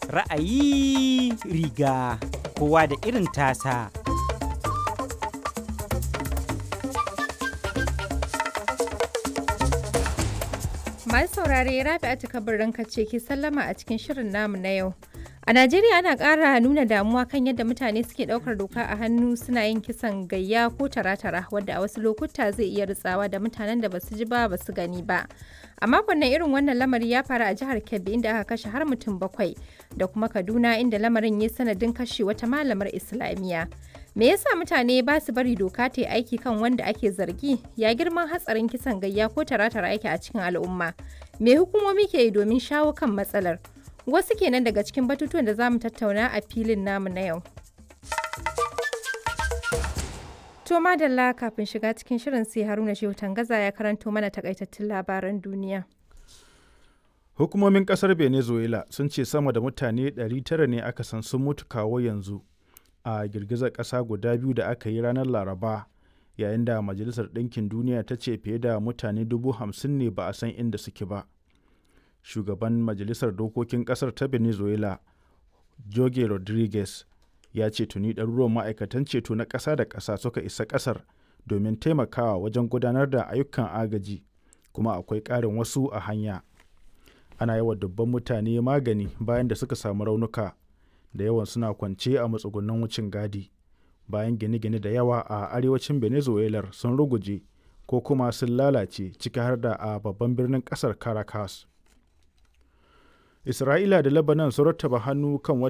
Ra'ayi riga kowa da irin tasa. Masu saurare Rabi'atu kabarin ce ke sallama a cikin shirin namu na yau. A Najeriya ana ƙara nuna damuwa kan yadda mutane suke ɗaukar doka a hannu suna yin kisan gayya ko tara-tara wadda a wasu lokuta zai iya ritsawa da mutanen da basu ji ba basu gani ba. A makon nan irin wannan lamari ya faru a jihar Kebbi inda aka kashe har mutum bakwai da kuma Kaduna inda lamarin ya sanadin kashe wata malamar Islamiyya. Me yasa mutane ba su bari doka ta yi aiki kan wanda ake zargi? Ya girman hatsarin kisan gayya ko tara-tara yake a cikin al'umma? Me hukumomi ke yi domin shawo kan matsalar? Wasu kenan daga cikin batutuwan da za mu tattauna a filin namu na yau. To madalla kafin shiga cikin shirin sai Haruna Shehu Tangaza ya karanto mana takaitattun labaran duniya. Hukumomin kasar Venezuela sun ce sama da mutane 900 ne aka san sun mutu kawo yanzu a girgizar ƙasa guda biyu da aka yi ranar Laraba yayin da Majalisar Ɗinkin Duniya ta ce fiye da mutane dubu hamsin ne ba a san inda suke ba. Shugaban Majalisar Dokokin ƙasar ta Venezuela, Jorge Rodriguez, ya ce tuni ɗaruruwan ma'aikatan ceto na ƙasa da ƙasa suka isa ƙasar domin taimakawa wajen gudanar da ayyukan agaji, kuma akwai ƙarin wasu a hanya. Ana yawan dubban mutane magani bayan da suka samu raunuka, da yawan suna kwance a matsugunan wucin gadi. Bayan gine-gine da yawa a arewacin Venezuela sun ruguje ko kuma sun lalace ciki har da a babban birnin ƙasar Caracas. Isra'ila da Lebanon sun rattaba hannu kan